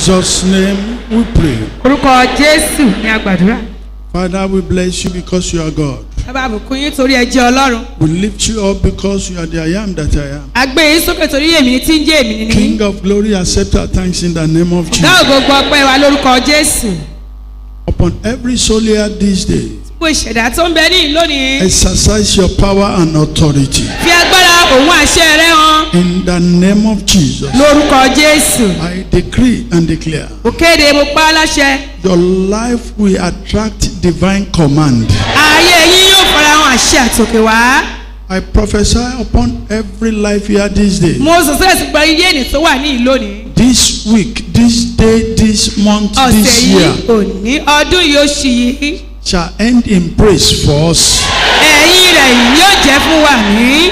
Jesus' name we pray. orúkọ jésù ní agbàdúrà Father, we bless you because you are God. bàbá àbùkún yín torí ẹ jẹ́ ọlọ́run We lift you up because you are the I am that I am. a gbé yín sókè torí èmi ní tí ń jẹ́ èmi ní ní King of glory, accept our thanks in the name of ọ̀gá Jesus. ògo ọpẹ́ wa lórúkọ jésù Upon every soul here this day, gbogbo ìṣẹ̀dá tó ń bẹ ní ìlú lónìí exercise your power and authority. fi agbára òun àṣẹ rẹ hàn In the name of Jesus, lórúkọ jésù I decree and declare mo kéde mo pa á láṣẹ your life will attract divine command. ayé yín yóò farahàn àṣẹ àtòkè wá I prophesy upon every life here this day. mo sọ sílẹ̀ sí gba iye ènì tó wà ní ìlú lónìí This week, this day, this month, ọ̀sẹ̀ this yìí year òní ọdún yìí oṣù yìí shall end in praise for us. ẹ̀yìn rẹ̀ yóò jẹ́ fún wa ní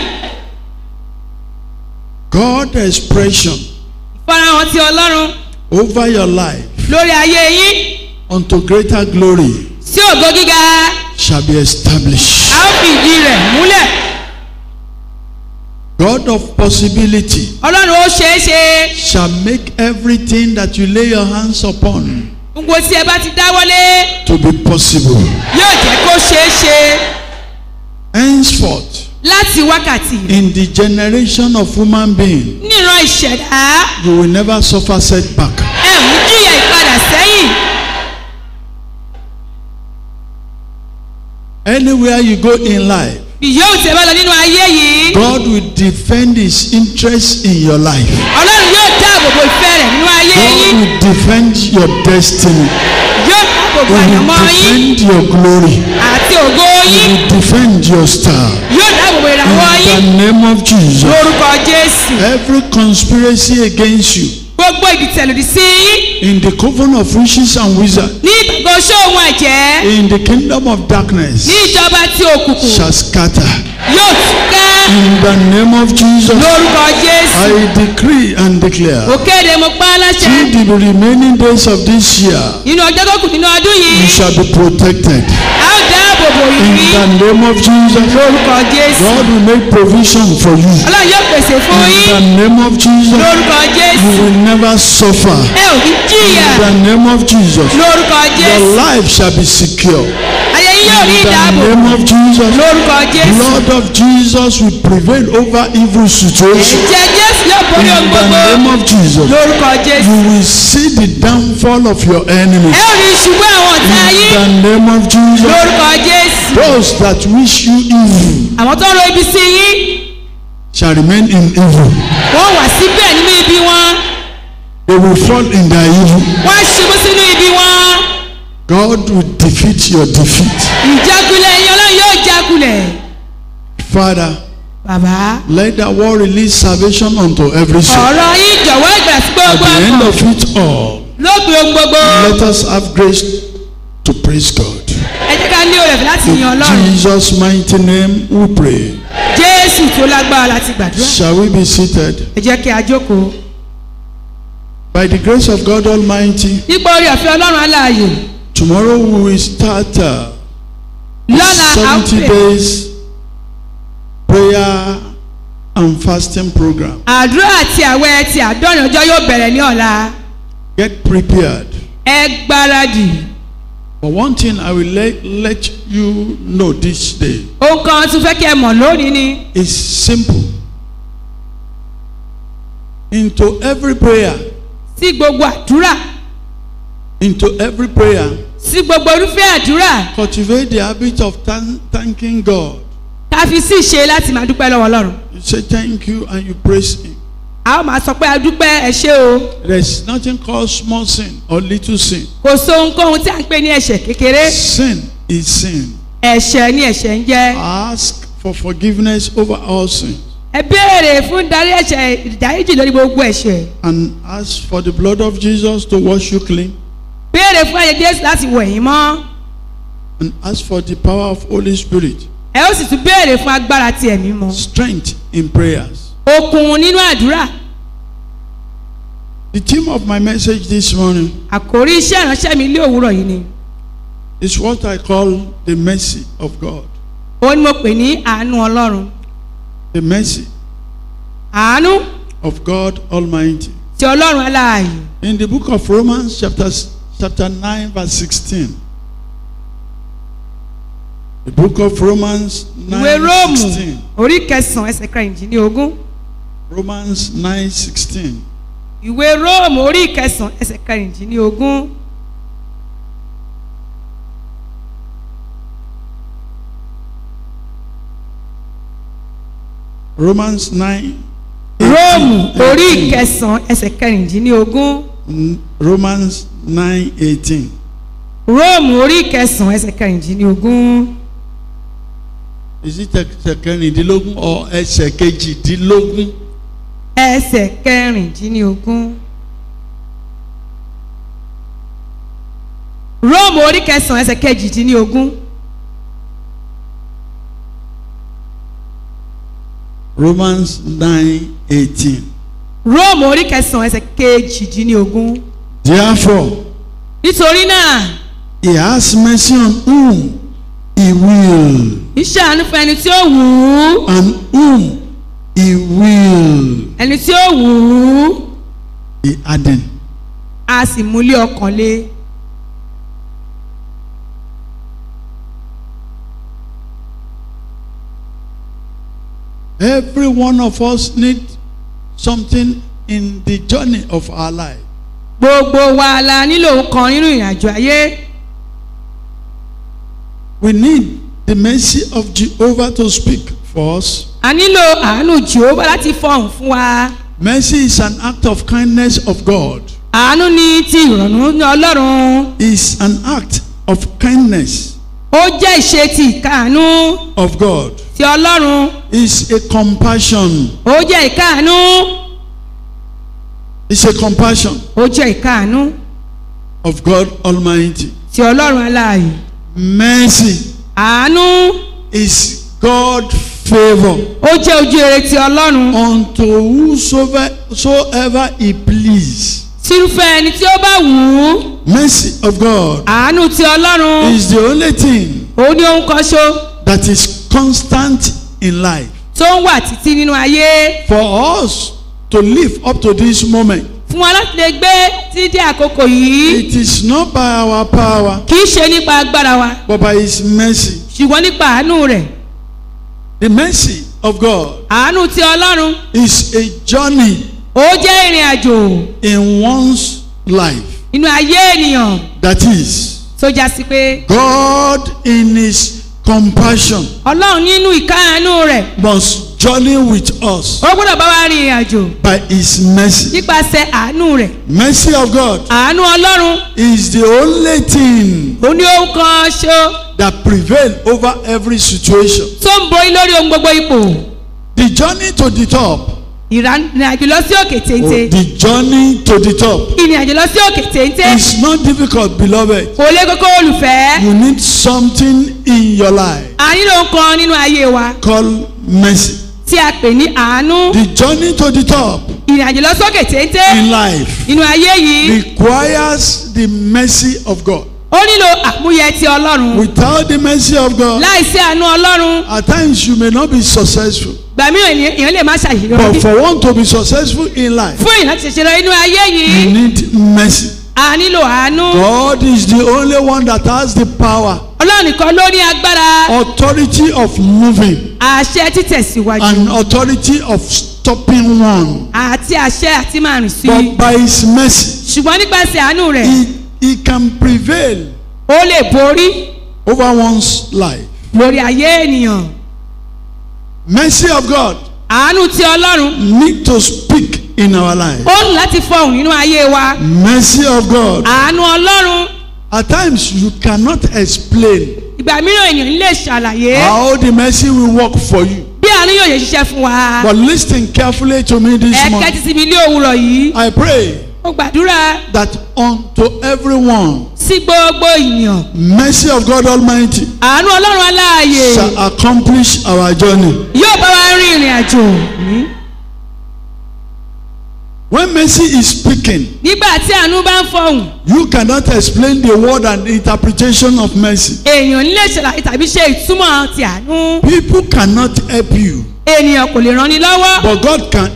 God expression farahàn ti ọlọ́run over your life lórí ayé yín unto greater glory sí ògo gíga shall be established. a ó fi ìdí rẹ̀ múlẹ̀ God of possibility ọlọ́run ó ṣeé ṣe shall make everything that you lay your hands upon gbogbo tí ẹ bá ti dáwọ́lé to be possible. yóò jẹ́ kó ṣeé ṣe Henceforth, láti wákàtí in the generation of human being, níran ìṣẹ̀dá you will never suffer setback. ẹ ò ní jìyà ìpadà sẹ́yìn Anywhere you go in life, bí yóò tẹ́ bá lọ nínú ayé yìí God will defend his interest in your life. ọlọ́run yóò dáàbò bo ìfẹ́ rẹ̀ nínú ayé God yín will defend your destiny. yóò dáàbò bo He will àyànmọ́ yín defend your glory. àti ògo He yín will defend your star. yóò dáàbò bo ìràwọ̀ In the yín name of Jesus. lórúkọ jésù Every conspiracy against you gbogbo ìdìtẹ̀lòdì sí yín in the coven of witches and wizards, ní ìgbàgbọ́ ṣóhun ẹ̀jẹ̀ in the kingdom of ní darkness, ìjọba tí òkùnkùn shall scatter. yóò túká In the name of Jesus, lórúkọ jésù I decree and mo declare, kéde mo pa á láṣẹ through the remaining days of this year, nínú ọjọ́ tó kù nínú ọdún yìí you shall be protected. a ó dáàbò bò In yín the name of Jesus, lórúkọ jésù God will make provision for you. ọlọ́run yóò pèsè fún In yín the name of Jesus, lórúkọ you jésù will never suffer. ẹ ò ní jìyà In the name of Jesus, lórúkọ your jésù life shall be secure. ayé yín yóò rí In the ìdáàbò name of Jesus, lórúkọ jésù blood of Jesus will prevail over evil situation. ẹ̀jẹ̀ jésù yóò borí In ohun the gbogbo name of Jesus, lórúkọ jésù you will see the downfall of your enemies. ẹ ò rí ìṣubú àwọn ọ̀tá In yín the name of Jesus, lórúkọ jésù those that wish you evil àwọn tó ń ro ibi sí yín shall remain in evil. wọ́n wà síbẹ̀ nínú ibi wọn They will fall in their evil. wọ́n ṣubú sínú ibi wọn God will defeat your defeat. ìjákulẹ̀ yín ọlọ́run yóò jákulẹ̀ Father, bàbá let the word release salvation unto every soul. ọ̀rọ̀ yín jọ̀wọ́ ìgbà sí At gbogbo the end ọkàn of it all, lópin ohun gbogbo let us have grace to praise God. ẹ jẹ́ ká ní òrẹ̀fẹ̀ láti yan In ọlọ́run Jesus' mighty name we pray. jésù tó lágbára láti gbàdúrà Shall we be seated? ẹ jẹ́ kí a jókòó By the grace of God Almighty, nípa orí ọ̀fẹ́ ọlọ́run aláàyè tomorrow we will start uh, lọ́la a ó 70 pè days prayer and fasting program. àdúrà àti àwẹ̀ ti àádọ́rin ọjọ́ yóò bẹ̀rẹ̀ ní ọ̀la Get prepared. ẹ gbáradì But one thing I will let, let you know this day ohun kan tún fẹ́ kí ẹ mọ̀ lónìí ni is simple. Into every prayer, sí gbogbo àdúrà into every prayer, sí gbogbo irúfẹ́ àdúrà cultivate the habit of thank, thanking God. ká fi sí ìṣe láti máa dúpẹ́ lọ́wọ́ ọlọ́run You say thank you and you praise Him. a ó máa sọ pé a dúpẹ́ ẹ ṣé o There's nothing called small sin or little sin. kò sí ohunkóhun tí a ń pè ní ẹ̀ṣẹ̀ kékeré Sin is sin. ẹ̀ṣẹ̀ ni ẹ̀ṣẹ̀ ń jẹ́ Ask for forgiveness over all sins ẹ béèrè fún darí ẹ̀ṣẹ̀ ìdáríjì lórí gbogbo ẹ̀ṣẹ̀ and ask for the blood of Jesus to wash you clean béèrè fún ẹ̀yẹ jésù láti wẹ̀ yín mọ́ and ask for the power of Holy Spirit, ẹ ó sì tún béèrè fún agbára ti ẹ̀mí mọ́ strength in prayers. okun nínú àdúrà The theme of my message this morning àkórí iṣẹ́ ìránṣẹ́ mi ilé òwúrọ̀ yìí ni is what I call the mercy of God. ó ní mo pè ní àánú ọlọ́run The mercy àánú of God Almighty. ti ọlọ́run aláàyè In the book of Romans, chapter, chapter 9, verse 16. The book of Romans ìwé 9, róòmù 16. orí kẹsàn-án ẹsẹ̀ kẹrìndínlógún Romans 9, 16. ìwé róòmù orí kẹsàn-án ẹsẹ̀ kẹrìndínlógún Romans 9. róòmù 18. orí kẹsàn-án ẹsẹ̀ kẹrìndínlógún Mm, Romans 9, 18. róòmù orí kẹsàn-án ẹsẹ̀ kẹrìndínlógún Is it ẹsẹ̀ kẹrìndínlógún or ẹsẹ̀ kejìdínlógún? ẹsẹ̀ kẹrìndínlógún róòmù orí kẹsàn-án ẹsẹ̀ kejìdínlógún Romans 9, 18. róòmù orí kẹsàn-án ẹsẹ̀ kejìdínlógún Therefore, nítorí náà he has mercy on whom he will, iṣẹ́ àánú fún ẹni tí ó wù ú and whom he will. ẹni tí ó wù ú He added. a sì múlé ọkàn lé Every one of us need something in the journey of our life. gbogbo wa la nílò kan nínú ìrìnàjò ayé We need the mercy of Jehovah to speak for us. a nílò àánú jehova láti fọhùn fún wa Mercy is an act of kindness of God. àánú ní ti ìrọ̀rùn ní ọlọ́run Is an act of kindness ó jẹ́ ìṣe ti ìkáàánú of God. ti ọlọ́run Is a compassion. ó jẹ́ ìkáàánú It's a compassion ó jẹ́ ìkáàánú of God Almighty. ti ọlọ́run aláàyè Mercy àánú is God favor ó jẹ́ ojú rere ti ọlọ́run unto whosoever soever he please. tírúfẹ́ ẹni tí ó bá wù ú Mercy of God àánú ti ọlọ́run is the only thing ó ní ohun kan ṣo that is constant in life. tó ń wà títí nínú ayé For us to live up to this moment, fún wa láti lè gbé títí àkókò yìí it is not by our power, kì í ṣe nípa agbára wa but by his mercy. ṣùgbọ́n nípa àánú rẹ̀ The mercy of God àánú ti ọlọ́run is a journey ó jẹ́ ìrìn àjò in one's life. nínú ayé ènìyàn That is, tó já sí pé God in his compassion ọlọ́run nínú ìkáàánú rẹ̀ must journey with us ó gbọ́dọ̀ bá wa rin ìrìn àjò by his mercy. nípasẹ̀ àánú rẹ̀ Mercy of God àánú ọlọ́run is the only thing ó ní ohun kan ṣo that prevail over every situation. tó ń borí lórí ohun gbogbo ipò The journey to the top, ìrìn àjò lọ sí òkè téńté the journey to the top ìrìn àjò lọ sí òkè téńté is not difficult, beloved. kò lè kókó olùfẹ́ You need something in your life a nílò ohun kan nínú ayé wa called mercy. tí a pè ní àánú The journey to the top ìrìn àjò lọ sókè téńté in life nínú ayé yìí requires the mercy of God. ó nílò àmúyẹ ti ọlọ́run Without the mercy of God, láìsí àánú ọlọ́run at times you may not be successful. gbà mí èèyàn lè má But ṣàṣeyọrí for one to be successful in life, fún èèyàn láti ṣèṣe inú ayé you yìí need mercy. a nílò àánú God is the only one that has the power, ọlọ́run nìkan ló ní agbára authority of moving, àṣẹ títẹ̀síwájú and authority of stopping one. àti àṣẹ àti máa rìn sí i But by His mercy, ṣùgbọ́n nípasẹ̀ àánú rẹ̀ He, he can prevail ó lè borí over one's life. lórí ayé ènìyàn Mercy of God àánú ti ọlọ́run need to speak in our life. ó ní láti fọhùn nínú ayé wa Mercy of God. àánú ọlọ́run At times you cannot explain ìgbà mìíràn ènìyàn lè ṣàlàyé how the mercy will work for you. bí àánú yóò yẹ ṣiṣẹ́ fún wa But listen carefully to me this ẹ morning. kẹ́tí sí mi ní òwúrọ̀ yìí I pray mo gbàdúrà that unto everyone, sí gbogbo ènìyàn mercy of God Almighty àánú ọlọ́run aláàyè shall accomplish our journey. yóò bá wa rin ìrìn àjò When mercy is speaking, nígbà tí àánú bá ń fọhùn you cannot explain the word and the interpretation of mercy. èèyàn nílé ṣàlàyé tàbí ṣe ìtumọ̀ ti àánú People cannot help you, ènìyàn kò lè ràn ni lọ́wọ́ but God can help you.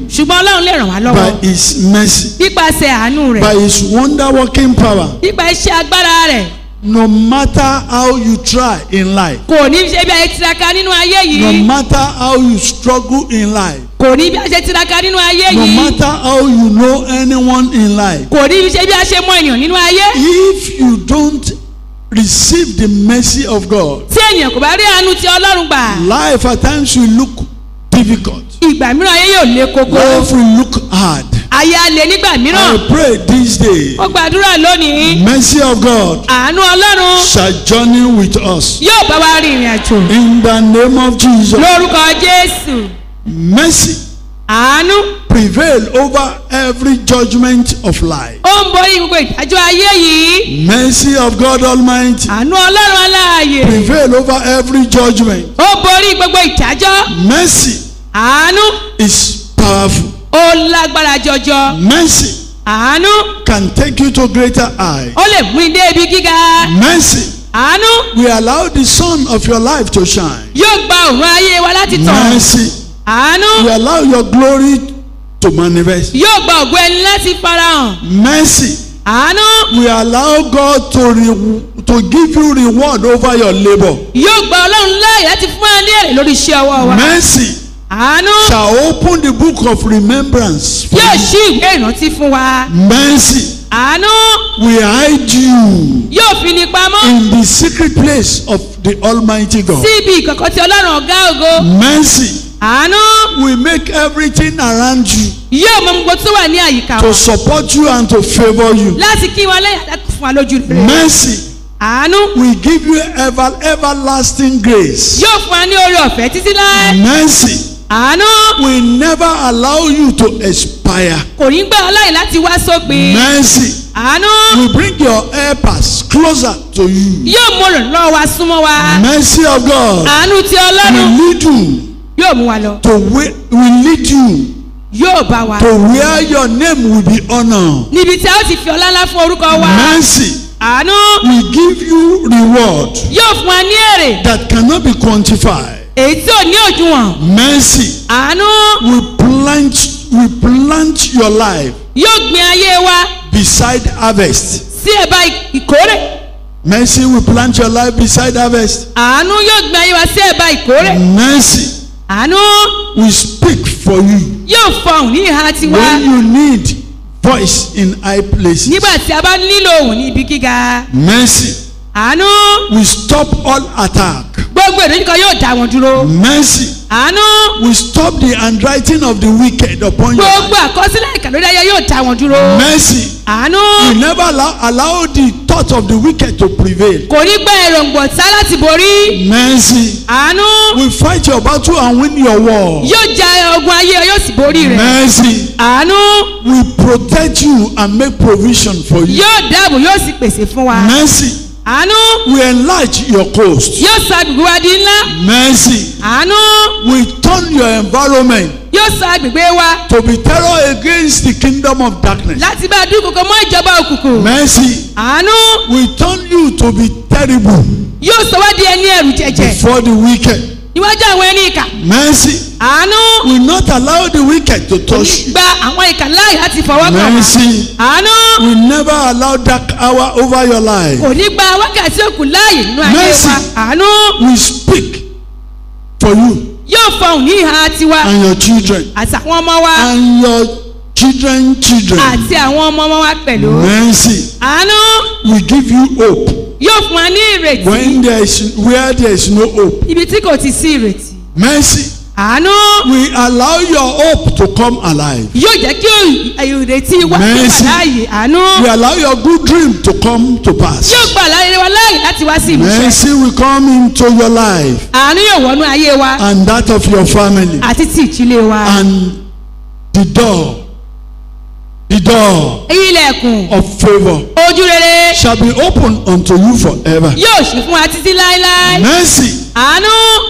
ṣùgbọ́n ọlọ́run lè ràn wá lọ́wọ́ by His mercy, nípasẹ̀ àánú rẹ̀ by His wonder working power. nípa iṣẹ́ agbára rẹ̀ No matter how you try in life, kò ní ṣe bí a ṣe tiraka nínú ayé no yìí matter how you struggle in life, kò ní bí a ṣe tiraka nínú ayé no yìí matter how you know anyone in life, kò ní ṣe bí a ṣe mọ ènìyàn nínú ayé if you don't receive the mercy of God, tí ènìyàn kò bá rí àánú ti ọlọ́run gbà life at times will look difficult. ìgbà mìíràn ayé yóò le koko Life will look hard. ayé á le nígbà mìíràn I pray this day, ó gbàdúrà lónìí mercy of God àánú ọlọ́run shall journey with us. yóò bá wa rin ìrìn àjò In the name of Jesus, lórúkọ jésù mercy àánú prevail over every judgment of life. ó ń borí gbogbo ìdájọ́ ayé yìí Mercy of God Almighty àánú ọlọ́run aláàyè prevail over every judgment. ó borí gbogbo ìdájọ́ Mercy àánú is powerful. ó lágbára jọjọ Mercy àánú can take you to greater height. ó lè mú ní dé ibi gíga Mercy àánú will allow the sun of your life to shine. yóò gba òun ayé wa láti tàn Mercy àánú will allow your glory to manifest. yóò gba ògo ẹni láti farahàn Mercy àánú will allow God to re- to give you reward over your labor. yóò gba ọlọ́run láàyè láti fún wa ní èrè lórí iṣẹ́ ọwọ́ wa Mercy àánú shall open the book of remembrance for yóò you. ṣí ìwé ìrántí fún wa Mercy àánú will hide you yóò fi ní pamọ́ in the secret place of the Almighty God. sí ibi ìkọ̀kọ̀ tí ọlọ́run ọ̀gá ògo Mercy àánú will make everything around you yóò mọ gbogbo tó wà ní àyíká to wa support you and to favor you. láti kí wọn lẹ́yìn àti fún wa lójú rere Mercy àánú will give you ever everlasting grace. yóò fún wa ní oore ọ̀fẹ́ títí láé Mercy àánú will never allow you to expire. kò ní gbà ọ́ láyè láti wá sópin Mercy àánú will bring your helpers closer to you. yóò mú olùrànlọ́wọ́ wa súnmọ́ wa Mercy of God àánú ti ọlọ́run will lead you yóò mú wa lọ to where will lead you yóò bá wa to where your name will be honored. níbi tí a ó ti fi ọlá ńlá fún orúkọ wa Mercy àánú will give you reward yóò fún wa ní èrè that cannot be quantified. èyí tí ò ní òdiwọ̀n Mercy àánú will plant will plant your life yóò gbin ayé wa beside harvest. sí ẹ̀bá ìkórè Mercy will plant your life beside harvest. àánú yóò gbin ayé wa sí ẹ̀bá ìkórè Mercy àánú will speak for you yóò fọhùn ní ìhà tiwa when you need voice in high places. nígbà tí a bá nílò òun ní ibi gíga Mercy àánú will stop all attack. gbogbo ìdójúkọ yóò dá wọn dúró Mercy àánú will stop the handwriting of the wicked upon your life. gbogbo àkọsílẹ̀ ìkà lórí ayé yóò dá wọn dúró Mercy àánú will never allow, allow the thought of the wicked to prevail. kò ní gba èròǹgbò tá láti borí Mercy àánú will fight your battle and win your war. yóò ja ogun ayé yóò sì borí rẹ̀ Mercy àánú will protect you and make provision for you. yóò dáàbò yóò sì pèsè fún wa Mercy àánú will enlarge your coast. yóò sọ agbègbè wa di ńlá Mercy àánú will turn your environment yóò sọ agbègbè wa to be terror against the kingdom of darkness. láti bá a dúnkòkò mọ́ ìjọba òkùnkùn Mercy àánú will turn you to be terrible yóò sọ wá di ẹni ẹrù jẹjẹ before the wicked. níwájú àwọn ẹni ìkà Mercy àánú will not allow the wicked to touch you. gba àwọn ìkà láàyè láti fọwọ́ kàn wá Mercy àánú will never allow dark hour over your life. kò ní gba wákàtí òkú láàyè nínú ayé Mercy. wa àánú We speak for you yóò fọhùn ní ìhà tiwa and your children àti àwọn ọmọ wa and your children children. àti àwọn ọmọ ọmọ wa pẹ̀lú Mercy àánú will give you hope yóò fún wa ní ìrètí when there is where there is no hope. ibi tí kò ti sí ìrètí Mercy àánú will allow your hope to come alive. yóò jẹ́ kí ìrètí wa tó wà Mercy. láàyè àánú Will allow your good dream to come to pass. yóò gba àlàyé wa láàyè láti wá sí ìmúṣẹ Mercy will come into your life àánú yóò wọnú ayé wa and that of your family. àti ti ìdílé wa And the door, the door ilẹ̀kùn of favor ojú rere shall be opened unto you forever. yóò ṣí fún wa títí láéláé Mercy àánú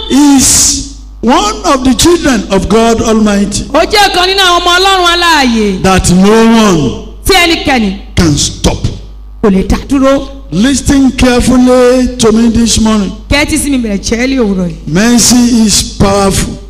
is one of the children of God Almighty ó jẹ́ ọ̀kan nínú àwọn ọmọ ọlọ́run aláàyè that no one tí ẹnikẹ́ni can stop. kò lè dá dúró Listen carefully to me this morning. kẹ́tí sí mi bẹ̀rẹ̀ chẹ́ẹ́lì òwúrọ̀ yìí Mercy is powerful.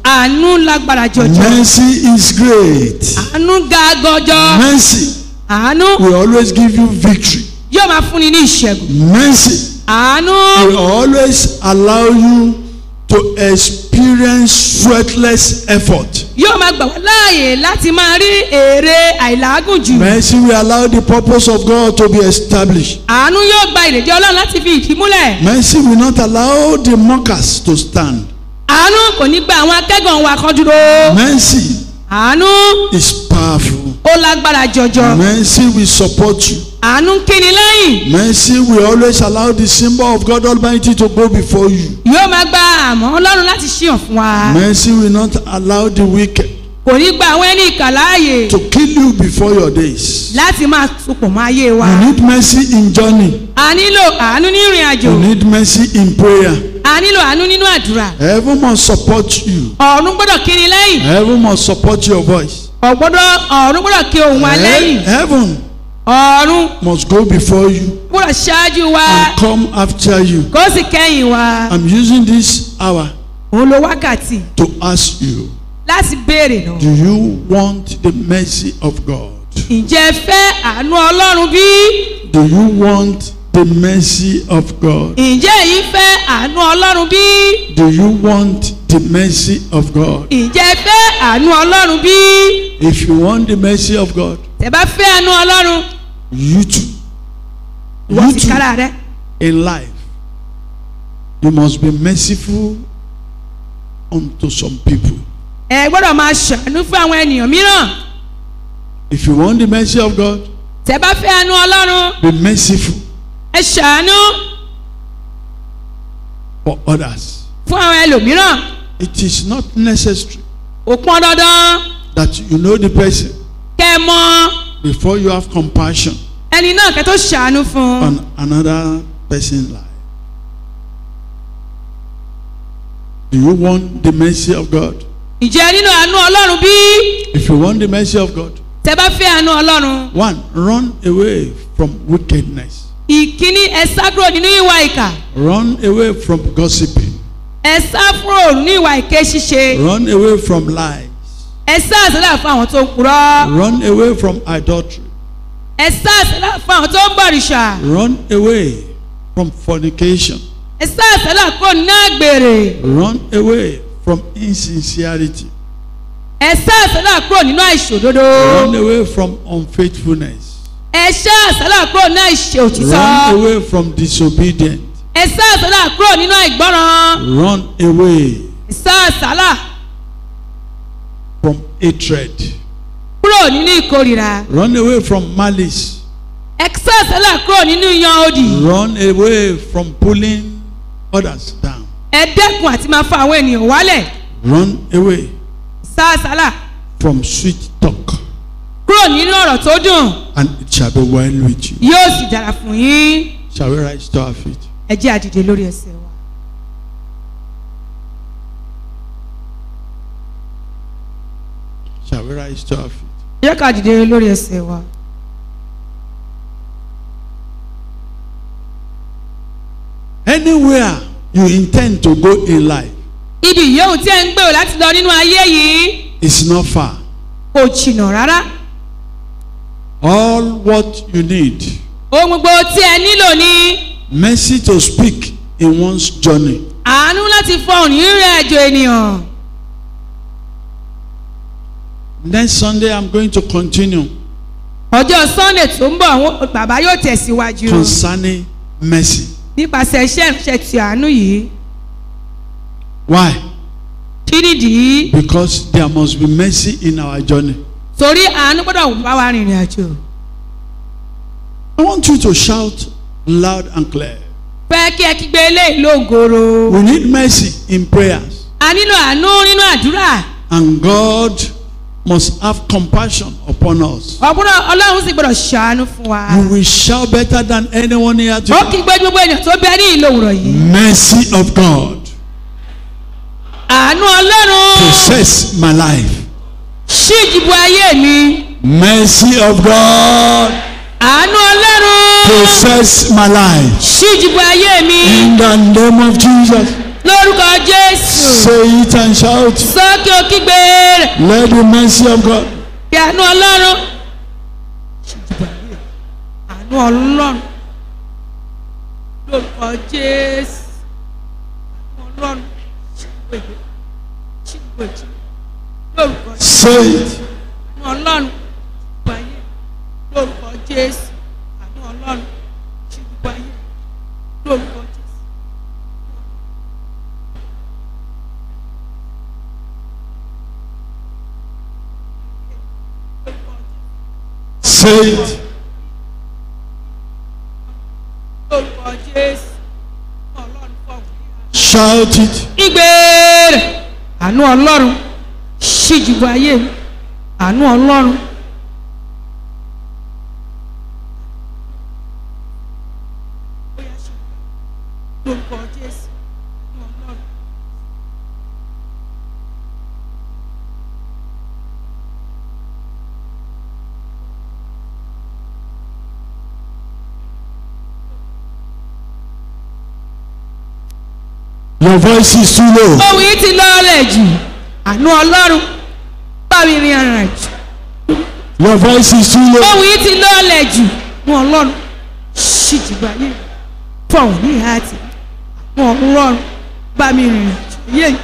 àánú lágbára jọjọ Mercy is great. àánú ga gọjọ Mercy àánú will always give you victory. yóò máa fúnni ní ìṣẹ́gun Mercy àánú will always allow you to experience sweatless effort. yóò máa gbà wá láàyè láti máa rí èrè àìlágùn jù Mercy will allow the purpose of God to be established. àánú yóò gba ìrèdí ọlọ́run láti fi ìdí múlẹ̀ Mercy will not allow the mockers to stand. àánú kò ní gba àwọn akẹ́gàn wa kan dúró Mercy àánú is powerful. ó lágbára jọjọ Mercy will support you. àánú ń kíni lẹ́yìn Mercy will always allow the symbol of God Almighty to go before you. yóò máa gba àmọ́ ọlọ́run láti ṣíyàn fún wa Mercy will not allow the wicked kò ní gba àwọn ẹni ìkà láàyè to kill you before your days. láti máa sopọ̀ mọ́ ayé wa You need mercy in journey. a nílò àánú ní ìrìn àjò You need mercy in prayer. a nílò àánú nínú àdúrà Heaven must support you. ọ̀run gbọ́dọ̀ kíni lẹ́yìn Heaven must support your voice. ọ̀gbọ́dọ̀ ọ̀run gbọ́dọ̀ kí ohùn wa lẹ́yìn Heaven ọ̀run must go before you gbọ́dọ̀ ṣáájú wa and come after you. kó sì kẹ́yìn wa I'm using this hour òun lo wákàtí to ask you láti béèrè náà Do you want the mercy of God? ǹjẹ́ ẹ fẹ́ àánú ọlọ́run bí Do you want the mercy of God? ǹjẹ́ èyí fẹ́ àánú ọlọ́run bí Do you want the mercy of God? ǹjẹ́ ẹ fẹ́ àánú ọlọ́run bí If you want the mercy of God, tẹ́ bá fẹ́ àánú ọlọ́run you too, wọ́n you ti too kára rẹ in life, you must be merciful unto some people. ẹ gbọ́dọ̀ máa ṣàánú fún àwọn ènìyàn mìíràn If you want the mercy of God, tẹ́ bá fẹ́ àánú ọlọ́run be merciful ẹ ṣàánú for others. fún àwọn ẹlòmíràn It is not necessary ó pọn dandan that you know the person kẹ́ ẹ mọ before you have compassion ẹni náà kẹ́ tó ṣàánú fún un. on another person's life. Do you want the mercy of God? ǹjẹ́ nínú àánú ọlọ́run bí If you want the mercy of God, tẹ́ bá fẹ́ àánú ọlọ́run one, run away from wickedness. ìkíní ẹ sá kúrò nínú ìwà ìkà Run away from gossiping. ẹ sá kúrò nínú ìwà ìké ṣíṣe Run away from lies. ẹ sá àsálà fún àwọn tó ń purọ́ Run away from adultery. ẹ sá àsálà fún àwọn tó ń bọ̀rìṣà Run away from fornication. ẹ sá àsálà kúrò nínú àgbèrè Run away from insincerity. ẹ sá àsálà kúrò nínú àìṣòdodo Run away from unfaithfulness. ẹ sá àsálà kúrò nínú àìṣe Run òtítọ́ away from disobedience. ẹ sá àsálà kúrò nínú àìgbọ́ràn Run away ẹ sá àsálà from hatred. kúrò nínú ìkórìíra Run away from malice. ẹ sá àsálà kúrò nínú yan òdì. Run away from pulling others down. ẹ dẹ́kun àti máa fa àwọn ènìyàn wálẹ̀ Run away sáàsálà from sweet talk. kúrò nínú ọ̀rọ̀ tó dùn And it shall be well with you. yóò sì dára fún yín Shall we rise to our feet? ẹ jẹ́ àdìde lórí ẹsẹ̀ wa. Shall we rise to our feet? ẹ jẹ́ ká dìde lórí ẹsẹ̀ wa. Anywhere you intend to go in life ibi yòówù tí ẹ ń gbèrò láti lọ nínú ayé yìí is not far. kò jìnnà rárá All what you need, ohun gbogbo tí ẹ nílò ni mercy to speak in one's journey. àánú láti fọhùn ní ìrìn àjò ènìyàn. Next Sunday, I'm going to continue ọjọ́ sunday tó ń bọ̀ àwọn bàbá yóò tẹ̀síwájú concerning mercy. nípasẹ̀ iṣẹ́ ìránṣẹ́ ti àánú yìí Why? kí nìdí Because there must be mercy in our journey. torí àánú gbọ́dọ̀ bá wa rìnrìn àjò. I want you to shout loud and clear. fẹ́ kí ẹ kígbe eléyìí lóńgòrò. We need mercy in prayers, a nílò àánú nínú àdúrà. and God must have compassion upon us. ọ̀gbọ́n ọlọ́run sì gbọ́dọ̀ ṣàánú fún wa. You will shout better than anyone here ó today. kí gbé gbogbo ènìyàn tó bẹ ní ìlú òwúrọ̀ yìí. Mercy of God, àánú ọlọ́run possess my life. ṣí ìdìbò ayé mi. Mercy of God, àánú ọlọ́run possess my life. ṣí ìdìbò ayé mi. In the name of Jesus, lórúkọ jésù Say it and shout. sókè ó kígbe rẹ̀ Let the mercy of God. kí àánú ọlọ́run àánú ọlọ́run lórúkọ jésù àánú ọlọ́run ṣíwèé ṣíwèé lórúkọ Say it. àánú ọlọ́run gbàyè lórúkọ jésù àánú ọlọ́run ṣíwèé lórúkọ jésù. Say it. lórúkọ jésù ọlọ́run fọwọ́ Shout it. ìgbèrè àánú ọlọ́run ṣíjúbọ ayé mi àánú ọlọ́run. lórúkọ jésù àánú ọlọ́run. Your voice is too low. ohun yìí ti lọ́ọ̀lẹ̀ jù àánú ọlọ́run bá mi rin arìn àjò. Your voice is too low. ohun yìí ti lọ́ọ̀lẹ̀ jù àánú ọlọ́run ṣíjúbọ ayé mi fọwọ́ ní ìhà àti àánú ọlọ́run bá mi rin àjò yé mi.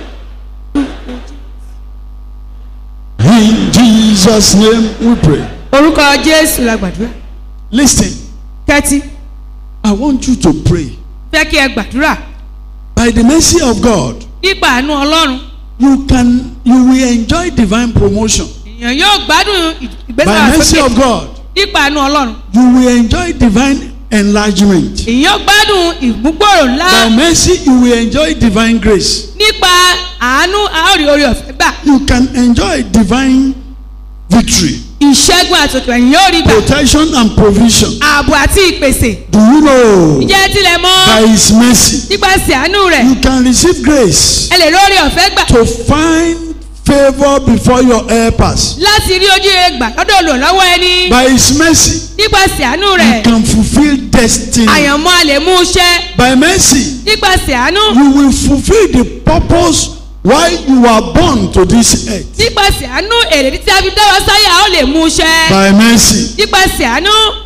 In Jesus' name we pray. orúkọ jésù la gbàdúrà Listen, kẹ́tí I want you to pray. fẹ́ kí ẹ gbàdúrà By the mercy of God, nípa àánú ọlọ́run you can you will enjoy divine promotion. èèyàn yóò gbádùn ìgbésẹ̀ By mercy àsókè of God, nípa àánú ọlọ́run you will enjoy divine enlargement. èèyàn yóò gbádùn ìmúgbòòrò ńlá By mercy, you will enjoy divine grace. nípa àánú àórí orí ọ̀fẹ́ gbà You can enjoy divine victory, ìṣẹ́gun àtòkè ẹ̀yìn yóò rí gbà protection, and provision. ààbò àti ìpèsè Do you know? ǹjẹ́ tilẹ̀ mọ́ By His mercy, nípasẹ̀ àánú rẹ̀ you can receive grace ẹ lè lórí ọ̀fẹ́ gbà to find favor before your helpers. láti rí ojú rere gbà lọ́dọ̀ olùrànlọ́wọ́ ẹni By His mercy, nípasẹ̀ àánú you rẹ̀ can fulfill destiny. àyànmọ́ a lè mú iṣẹ́ By mercy, nípasẹ̀ àánú you will fulfill the purpose why you were born to this earth. nípasẹ̀ àánú èrèdí tí a fi dá wa sáyà ó lè mú iṣẹ́ By mercy, nípasẹ̀ àánú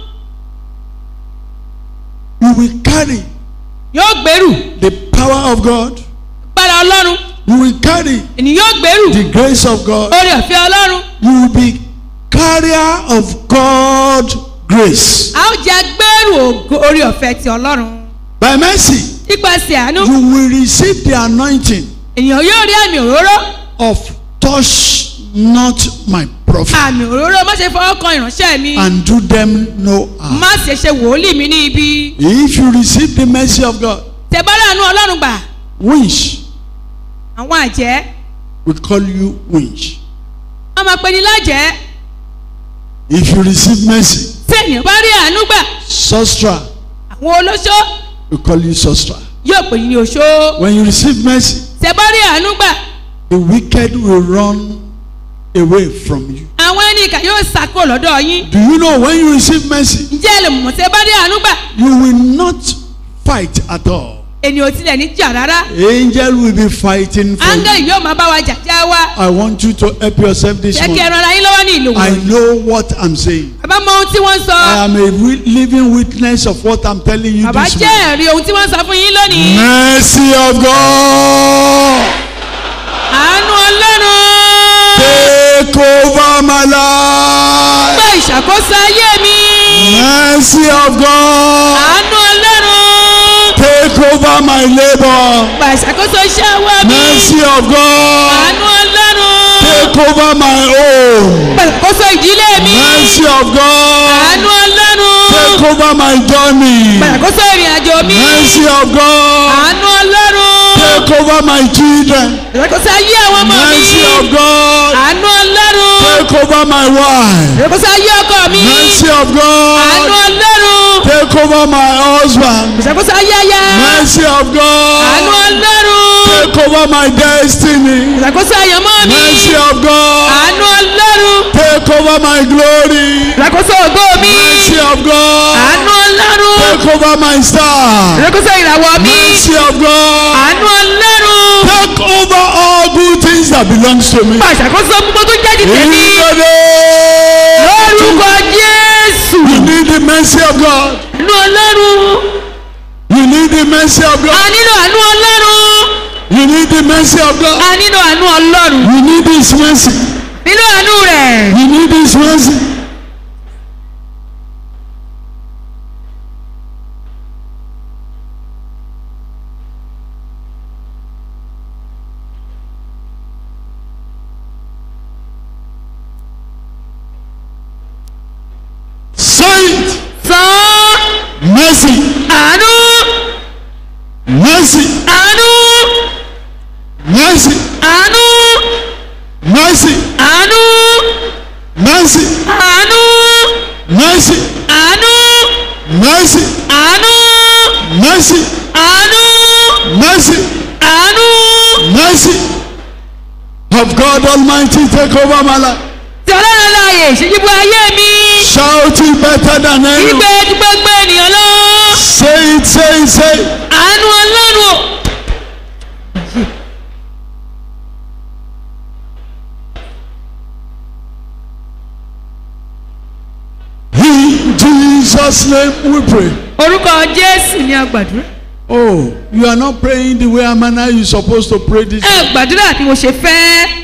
you will carry yóò gbèrú the power of God. gbára ọlọ́run You will carry ènìyàn yóò gbèrú the grace of God. orí ọ̀fẹ́ ọlọ́run You will be carrier of God grace. a ó jẹ́ agbẹ́rù ògo orí ọ̀fẹ́ ti ọlọ́run By mercy, nípasẹ̀ àánú you will receive the anointing ènìyàn yóò rí àmì òróró of touch not my prophet àmì òróró má ṣe fọwọ́ kan ìránṣẹ́ mi and do them no harm. má ṣe ṣe wòlíì mi ní ibi If you receive the mercy of God, tẹ̀bára àánú ọlọ́run gbà winch, àwọn àjẹ́ we call you winch. wọ́n máa pe ní lájẹ́ If you receive mercy, tí ènìyàn bá rí àánú gbà sostra, àwọn olóṣó we call you sostra. yóò pè ní oṣó When you receive mercy, tẹ̀bá rí àánú gbà the wicked will run away from you. àwọn ẹni ìkà yóò sàkó lọ́dọ̀ yín Do you know when you receive mercy, ǹjẹ́ ẹ lè mọ̀ tẹ̀bá rí àánú gbà you will not fight at all. ènìyàn ò tilẹ̀ ní jà rárá Angel will be fighting for you. áńgẹ́lì yóò máa bá wa jàjà wa I want you to help yourself this jẹ́ kí morning. ẹ ran ara yín lọ́wọ́ ní ìlú I wọn. know what I'm saying. bàbá mọ ohun tí wọ́n ń sọ I am a wi- living witness of what I'm telling you bàbá this jẹ́ morning. ẹ̀rí ohun tí wọ́n ń sọ fún yín lónìí. Mercy of God, àánú ọlọ́run take over my life. gbé ìṣàkóso ayé mi. Mercy of God, àánú ọlọ́run take over my labor. gbà ìṣàkóso iṣẹ́ ọwọ́ mi. Mercy of God, àánú ọlọ́run take over my home. gbà ìṣàkóso ìdílé mi. Mercy of God, àánú ọlọ́run take over my journey. gbà ìṣàkóso ìrìn àjò mi. Mercy of God, àánú ọlọ́run take over my children. ìṣàkóso ayé àwọn ọmọ mi. Mercy of God, àánú ọlọ́run take over my wife. ìṣàkóso ayé ọkọ mi. Mercy of àánú God, ọlọ́run take over my husband. ìṣàkóso ayé aya. Mercy of àánú God, ọlọ́run take over my destiny. ìṣàkóso àyànmọ́ mi. Mercy of God, àánú ọlọ́run take over my glory. ìṣàkóso ògo mi. Mercy of God, àánú ọlọ́run take over my star. ìṣàkóso ìràwọ̀ mi. Mercy of God, àánú ọlọ́run Take over all good things that belongs to me. bá àṣàkóso gbogbo tó jẹ́ ti In tèmi the name. lórúkọ jésù You need the mercy of God. àánú ọlọ́run You need the mercy of a God. nílò àánú ọlọ́run You need the mercy of God. a nílò àánú ọlọ́run You need His mercy. nílò àánú rẹ̀. You need His mercy. Say it. san Mercy. àánú Mercy. àánú Mercy. àánú Mercy. àánú Mercy. àánú Mercy. àánú Mercy. àánú Mercy. àánú Mercy. àánú Mercy. Of God Almighty take over my life. tí ọlọ́run láàyè ìṣèjìbú ayé mi Shout it better than anyone. ìgbé ju gbogbo ènìyàn lọ Say it, say it, say it. àánú ọlọ́run o. In Jesus' name we pray. orúkọ jésù ni a gbàdúrà Oh, you are not praying the way and manner you're supposed to pray this. ẹ gbàdúrà bí mo ṣe fẹ́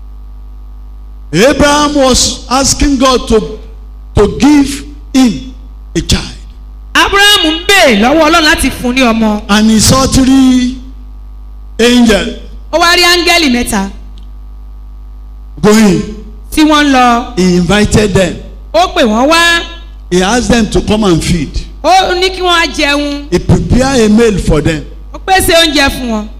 Abraham was asking God to, to give him a child. abrahamu ń bèè lọ́wọ́ ọlọ́run láti fún un ní ọmọ And he saw three angels ó wá rí áńgẹ́lì mẹ́ta going. tí wọ́n ń lọ He invited them. ó pè wọ́n wá He asked them to come and feed. ó ní kí wọ́n á jẹun He prepared a meal for them. ó pèsè oúnjẹ fún wọn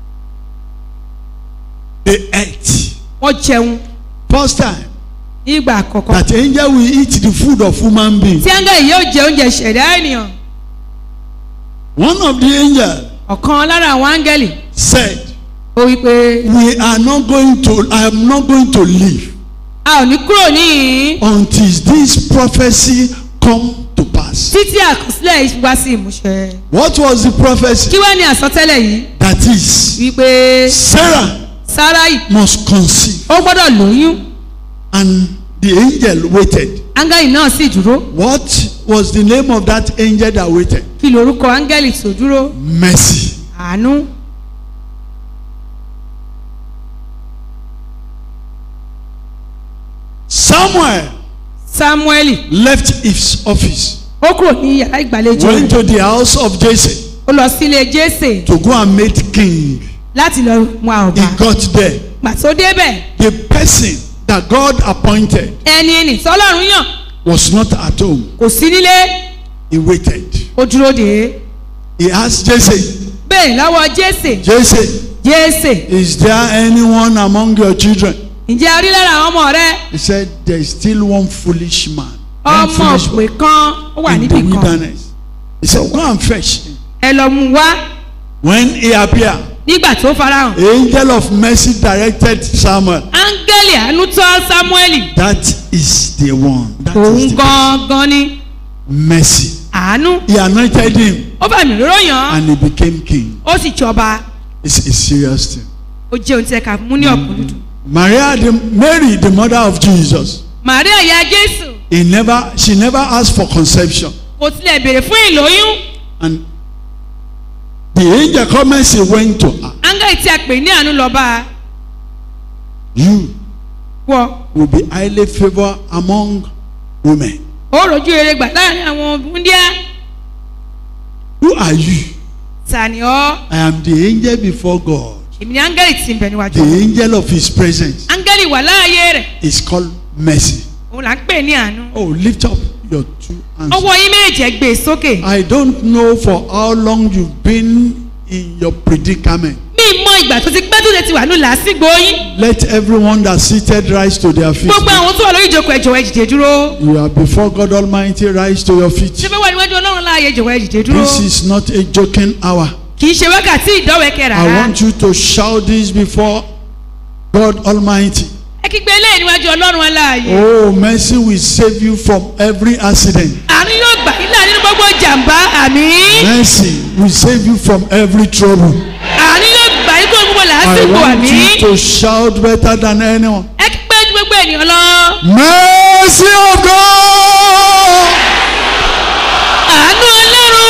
They ate. wọ́n jẹun First time ní ìgbà àkọ́kọ́ that angel will eat the food of human being. tí áńgẹ́lì yóò jẹ oúnjẹ ṣẹ̀dá ènìyàn One of the angels ọ̀kan lára àwọn áńgẹ́lì said, ó wí pé We are not going to, I am not going to leave a ò ní kúrò níhìn until this prophecy come to pass. títí àkọsílẹ̀ yìí wá sí ìmúṣẹ What was the prophecy? kí wá ní àsọtẹ́lẹ̀ yìí That is, wípé Sarah sáráì must conceive. ó gbọ́dọ̀ lóyún And the angel waited. áńgẹ́lì náà sì dúró What was the name of that angel that waited? kí lorúkọ áńgẹ́lì tó dúró Mercy. àánú Samuel sámúẹ́lì left his office, ó kúrò ní yàrá ìgbàlejò went rẹ̀ to the house of Jesse ó lọ sílé jésè to go and meet king. láti lọ mú àrùbá He got there. gbà tó débẹ̀ The person that God appointed ẹni nì tọ́lọ́run yàn was not at home. kò sí nílé He waited. ó dúró dé He asked Jesse, bẹ́ẹ̀ lọ́wọ́ jésè Jesse, jésè is there anyone among your children? ǹjẹ́ a rí lára àwọn ọmọ rẹ He said, There is still one foolish man. One ọmọ foolish òpè kan ó wà in the níbì kan wilderness. He said, Go and fetch him. ẹ lọ mú un wá When he appeared, nígbà tó farahàn the angel of mercy directed Samuel. áńgẹ́lì àánú tọ́ sámúẹ́lì That is the one. That òun is the gangan ní mercy. àánú He anointed him ó bá mi lóró yàn án and he became king. ó sì jọba It's a serious thing. ó jẹ́ ohun tí ẹ kà mú ní ọ̀kúndùn. Maria, the, Mary, the mother of Jesus, màríà ìyá jésù he never, she never asked for conception. kò tilẹ̀ béèrè fún ìlóyún And the angel comments, he went to her. áńgẹ́lì tí a pè ní àánú lọ bá a You wọ will be highly favored among women. ó rojú rere gbà láàrin àwọn búndíá Who are you? tani ọ́ I am the angel before God. èmi ni áńgẹ́lì tí ń bẹ níwájú The angel of his presence áńgẹ́lì wà láàyè rẹ̀ is called mercy. òun là ń pè ní àánú Oh, lift up your two hands. ọwọ́ yín méjì ẹ gbé e sókè I don't know for how long you've been in your predicament. mi mọ ìgbà tó ti pẹ́ tó ti wà ní làásìgbò yín Let everyone that's seated rise to their feet. gbogbo àwọn tó wà lórí ìjókòó ẹ jọ̀wọ́ ẹ dìde dúró You are before God Almighty, rise to your ṣé feet. fẹ́ wà níwájú ọlọ́run láàyè jọ̀wọ́ ẹ dìde dúró This is not a joking hour. kì í ṣe wákàtí ìdọ́wẹ́kẹ́ I rárá want you to shout this before God Almighty. ẹ kígbe eléyìí níwájú ọlọ́run aláàyè Oh, mercy will save you from every accident. àánú yóò gbà yín là nínú gbogbo jàǹbá àmì Mercy will save you from every trouble. àánú yóò gbà yín kúrò gbogbo làásìgbò I sípò want àmì. you to shout better than anyone. ẹ kí pé ju gbogbo ènìyàn lọ. Mercy of God. àánú ọlọ́run.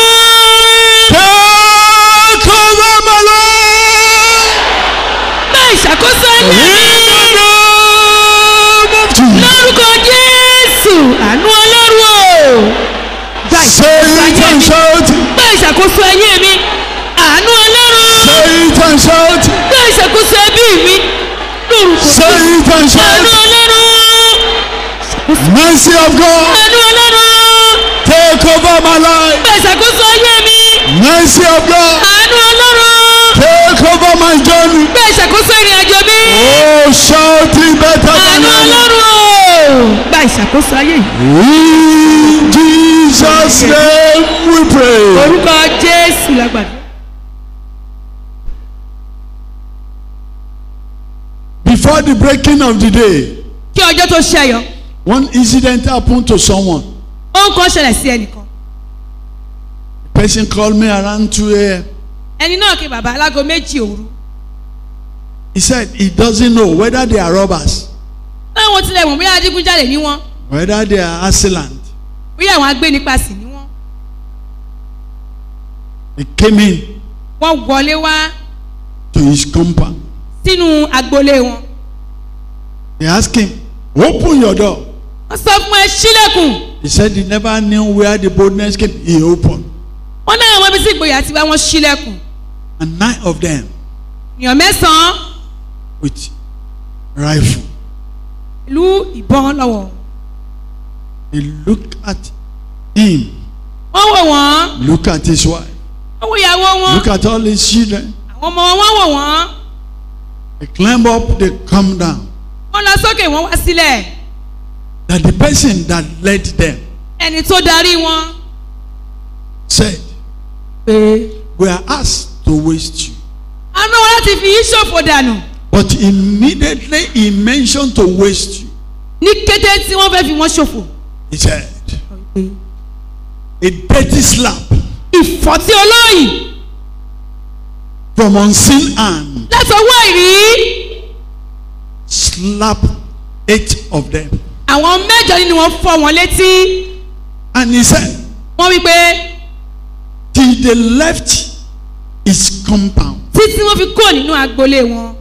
Take over my life. bá ìṣàkóso In ayé mi. the name of Jesus. lórúkọ jésù àánú ọlọ́run o. gba Say ìṣàkóso it ayé and mi. shout it. gba ìṣàkóso ayé mi. àánú ọlọ́run. Say it and shout it. gba ìṣàkóso ẹbí mi. lórúkọ Say jésù. it and shout àánú it. ọlọ́run. Mercy of God. àánú ọlọ́run. Take over my life. gba ìṣàkóso ayé mi. Mercy of God. àánú ọlọ́run. Take over my journey. gba ìṣàkóso ìrìn àjò mi. Oh, shout it better than àánú anyone. ọlọ́run o. gba ìṣàkóso ayé yìí. In Jesus' name we pray. orúkọ jésù lágbàdo. Before the breaking of the day, kí ọjọ́ tó ṣẹyọ one incident happened to someone. ohun kan ṣẹlẹ̀ sí ẹnìkan The person called me around 2 a.m. ẹni náà kí bàbá alágo méjì òru He said he doesn't know whether they are robbers, láwọn tilẹ̀ mọ̀ bóyá adigunjalè ní wọn whether they are assailant. bóyá àwọn agbénipasì ní wọn They came in wọ́n wọlé wá to his compound. sínú agboolé wọn They asked him, Open your door. wọ́n sọ fún ẹ sílẹ̀kùn He said he never knew where the boldness came. He opened. wọ́n náà wọ́n bí sí ìgboyà tí wọ́n sílẹ̀kùn And nine of them èèyàn mẹ́sàn-án with rifle. ìlú ìbọn lọ́wọ́ They looked at him, wọ́n wò wọ́n look at his wife, wọ́n wò ìyàwó wọn look at all his children. àwọn ọmọ wọn wọ́n wò wọ́n They climb up, they come down. wọ́n lọ sókè wọ́n wá sílẹ̀ That the person that led them ẹni tó darí wọn said, pé We are asked to waste you. àná wọn láti fi yí ṣòfò dànù But immediately he mentioned to waste you. ní kété tí wọ́n fẹ́ fi wọ́n ṣòfò. He said, A dirty slap ìfọ̀tí olóyìn from unseen hand láti ọwọ́ ìrí slapped eight of them. àwọn mẹ́jọ nínú wọn fọ́ wọn létí And he said, wọ́n wí pé Till they left his compound, títí wọ́n fi kúrò nínú agboolé wọn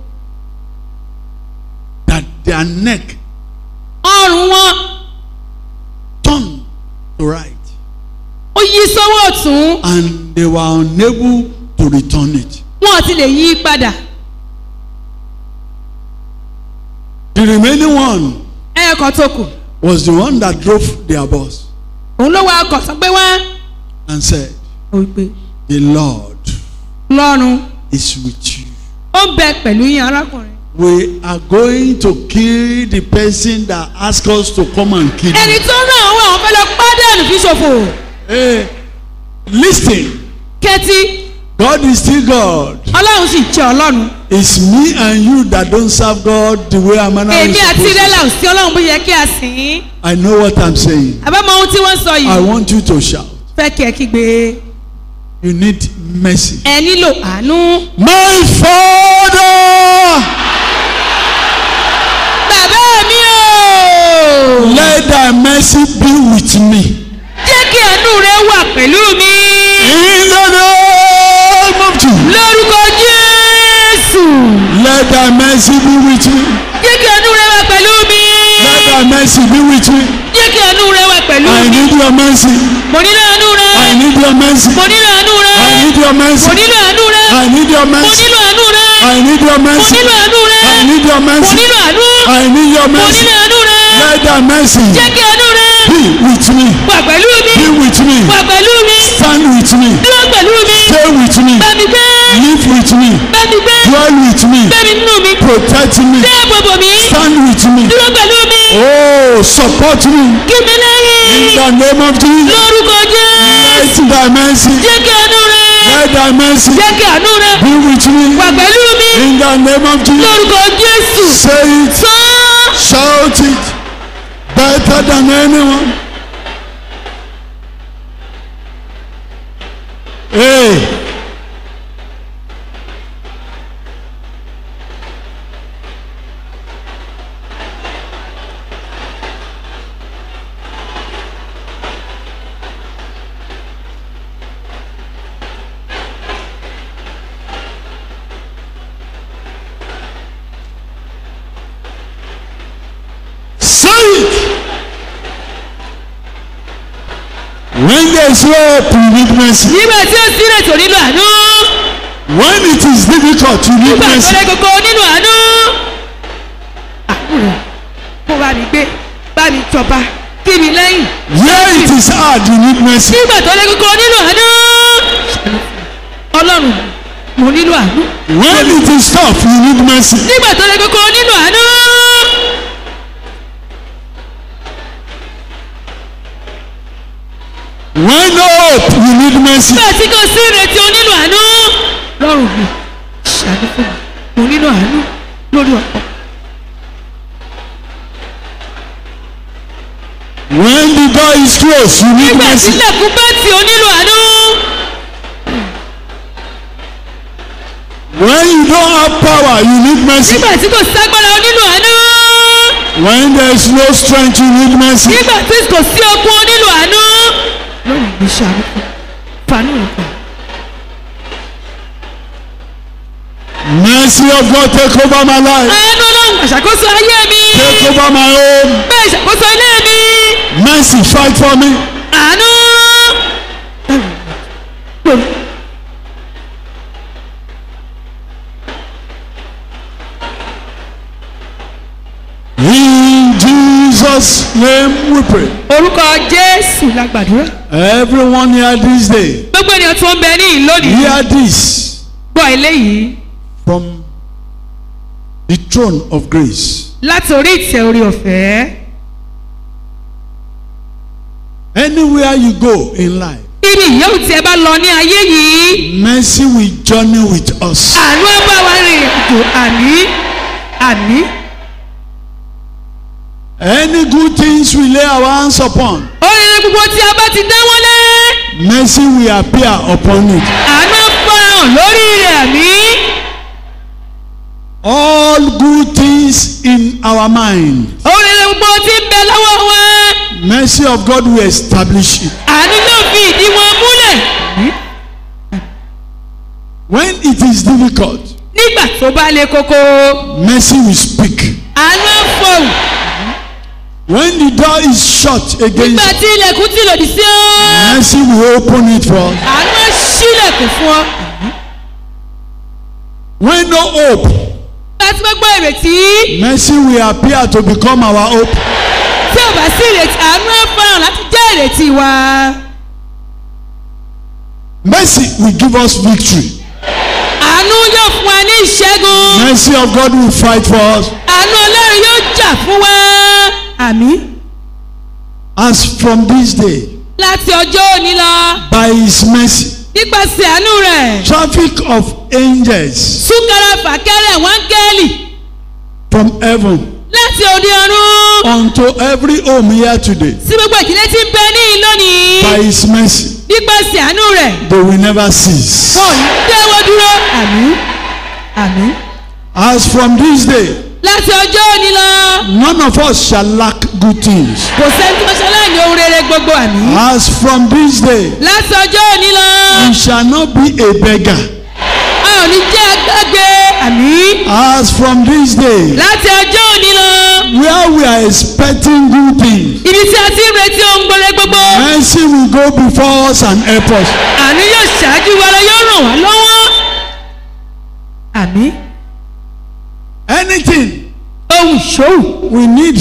that their neck ọrùn wọn turned to right ó yí sọ́wọ́ ọ̀tún and they were unable to return it. wọn ò ti lè yí padà The remaining one ẹ̀ẹ̀kan tó kù was the one that drove their bus òun ló wá ọkọ̀ tó gbé wá and said, ó wí pé The Lord lọ́run is with you. ó ń bẹ pẹ̀lú yín arákùnrin We are going to kill the person that asked us to come and kill ẹni you. tó ràn àwọn àwọn fẹ́ lọ pádànù fi ṣòfò Hey, listen, kẹ́tí God is still God. ọlọ́run sì jẹ́ ọlọ́run It's me and you that don't serve God the way I'm èmi àti supposed rẹ́là to. ò sí ọlọ́run bó yẹ kí a sìn ín I know what I'm saying. àbámọ̀ ohun tí wọ́n sọ I yìí want you to shout. fẹ́ kí ẹ kígbe You need mercy. ẹ nílò àánú. My Father, bàbá mi o let thy mercy be with me. jẹ́ kí àánú rẹ wà pẹ̀lú mi In the name of Jesus, lórúkọ jésù let thy mercy be with me. jẹ́ kí àánú rẹ wà pẹ̀lú mi Let thy mercy be with me. jẹ́ kí àánú rẹ wà pẹ̀lú I mi need your mercy. mo nílò àánú rẹ I need your mercy. mo nílò àánú rẹ I need your mercy. mo nílò àánú rẹ I need your mo mercy. nílò àánú rẹ I need your mo mercy. nílò àánú rẹ I need your mo mercy. nílò àánú I need your mo mercy. nílò àánú rẹ Let thy mercy jẹ́ kí àánú rẹ be with me. wà pẹ̀lú mi Be with me. wà pẹ̀lú mi Stand with me. dúró pẹ̀lú mi Stay with me. bá mi gbé Live with me. bá mi gbé Dwell with me. gbé mi nínú mi Protect me. dáàbò bò mí Stand with me. dúró pẹ̀lú mi Oh, support me. kí mi In lẹ́yìn the name of Jesus. lórúkọ jésù Let thy mercy. jẹ́ kí àánú rẹ Let thy mercy jẹ́ kí àánú rẹ be with me. wà pẹ̀lú mi In the name of Jesus. lórúkọ jésù Say it. sọ Shout it. Better than anyone. Hey. there is hope, you need mercy. nígbà tí ó sí ìrètí ò nílò àánú When it is difficult, you need nígbà tó mercy. lé koko nílò àánú. àánú rẹ̀ kó bá mi gbé bá mi jọba kí mi lẹ́yìn. Where it is hard, you need mercy. nígbà tó lé koko nílò àánú. ọlọ́run mo nílò àánú. When it is tough, you need mercy. nígbà tó lé koko nílò àánú. When no hope, you need mercy. nígbà tí kò sí ìrètí o nílò àánú. lọ́rùn mi ṣàánú fún mi mo nílò àánú lórí ọ̀pọ̀. When the door is closed, you need nígbà tí mercy. ilẹ̀kùn bá tì o nílò àánú. When you don't have power, you need mercy. nígbà tí kò ságbára o nílò àánú. When there is no strength, you need mercy. nígbà tí kò sí okun o nílò àánú. lọ́rùn mi ṣàánú fún mi fanú rẹ̀ fún mi. Mercy of God, take over my life. àánú ọlọ́run àṣàkóso ayé mi. Take over my home. bẹ́ẹ̀ ṣàkóso ilé mi. Mercy, fight for me. àánú. In Jesus' name we pray. orúkọ jésù la gbàdúrà. Everyone here this day, gbogbo ènìyàn tó ń bẹ ní ìlú lónìí. hear this gbọ́ eléyìí from the throne of grace. láti orí ìtẹ́ orí ọ̀fẹ́. Anywhere you go in life, ibi ìyẹ́wò tí ẹ bá lọ ní ayé yìí. mercy will journey with us. àánú ẹ bá wa rìn àjò àní àní. Any good things we lay our hands upon, oríire gbogbo tí a bá ti dáwọ́lé. mercy will appear upon it. àánú farahàn lórí rẹ̀ àmì. All good things in our mind, oríire gbogbo tí ń bẹ lọ́wọ́ wọn. mercy of God will establish it. àánú yóò fi ìdí wọn múlẹ̀. When it is difficult, nígbà tó bá le koko. mercy will speak. àánú fọ̀hùn. When the door is shut nígbà against, tí ilẹ̀kùn ti lòdì sí ọ́. mercy will open it for us. àánú á ṣílẹ̀kùn fún ọ. When no hope, láti gbogbo ìrètí. mercy will appear to become our hope. tí ò bá sí ìrètí àánú ẹ farahàn láti jẹ́ ìrètí wa. Mercy will give us victory. àánú yóò fún wa ní ìṣẹ́gun. Mercy of God will fight for us. àánú ọlọ́run yóò jà fún wa. àmì As from this day, láti ọjọ́ òní lọ by His mercy, nípasẹ̀ àánú rẹ̀ traffic of angels súnkẹrẹ fàkẹrẹ wọn gẹ́ẹ̀lì from heaven láti òde ọ̀run unto every home here today, sí gbogbo ìdílé tí ń bẹ ní ìlú lónìí by His mercy, nípasẹ̀ àánú rẹ̀ they will never cease. wọn ò ní dáwọ́ dúró. àmì àmì As from this day, láti ọjọ́ òní lọ none of us shall lack good things. kò sẹ́ni tí wọ́n ṣe aláìní ohun rere gbogbo àmì. As from this day, láti ọjọ́ òní lọ we shall not be a beggar. a ò ní jẹ́ agbágbé àmì. As from this day, láti ọjọ́ òní lọ where we are expecting good things, ibi tí a ti ń retí ohun gbọ́dọ̀ gbogbo mercy will go before us and help us. àánú yóò ṣáájú wa lọ yóò ràn wá lọ́wọ́. àmì Anything ohun ìṣòwò we need